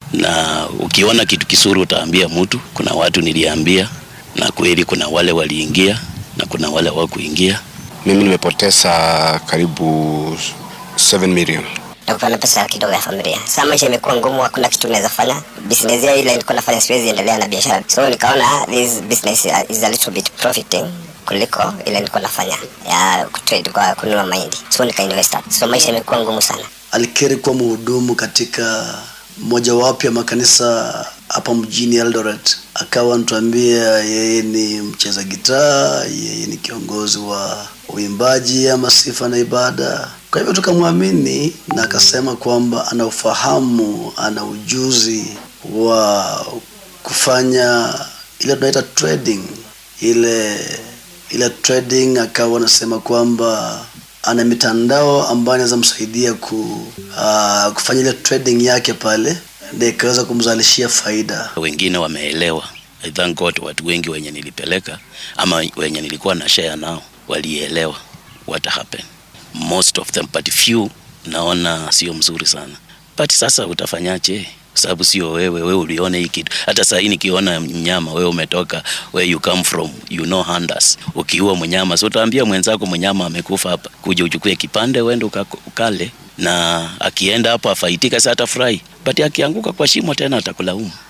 na ukiona kitu kisuri utaambia mtu. Kuna watu niliambia, na kweli kuna wale waliingia na kuna wale hawakuingia. Mimi nimepoteza karibu 7 million. Nakuwa na pesa kidogo ya familia. Sasa maisha imekuwa ngumu, hakuna kitu naweza fanya. Business ya ile nilikuwa nafanya siwezi endelea na biashara, so nikaona this business is a little bit profiting kuliko ile nilikuwa nafanya ya kutrade kwa kununua mahindi, so nika invest hapo. So maisha imekuwa ngumu sana. Alikiri kuwa mhudumu katika mojawapo ya makanisa hapa mjini Eldoret, akawa anatuambia yeye ni mcheza gitaa, yeye ni kiongozi wa uimbaji ama sifa na ibada. Kwa hivyo tukamwamini na akasema kwamba ana ufahamu, ana ujuzi wa kufanya ile tunaita trading, ile ile trading. Akawa anasema kwamba ana mitandao ambayo inaweza msaidia ku, uh, kufanya ile trading yake pale na ikaweza kumzalishia faida. Wengine wameelewa. I thank God, watu wengi wenye nilipeleka ama wenye nilikuwa na share nao walielewa what happened. Most of them but few naona sio mzuri sana, but sasa utafanyaje? Kwa sababu sio wewe, wewe uliona hii kitu. Hata saa hii nikiona mnyama, wewe umetoka where you come from, you know hunters. Ukiua mnyama, so utaambia mwenzako mnyama amekufa hapa, kuja uchukue kipande uende ukale, na akienda hapo afaitika, sasa atafurahi, but akianguka kwa shimo tena atakulaumu.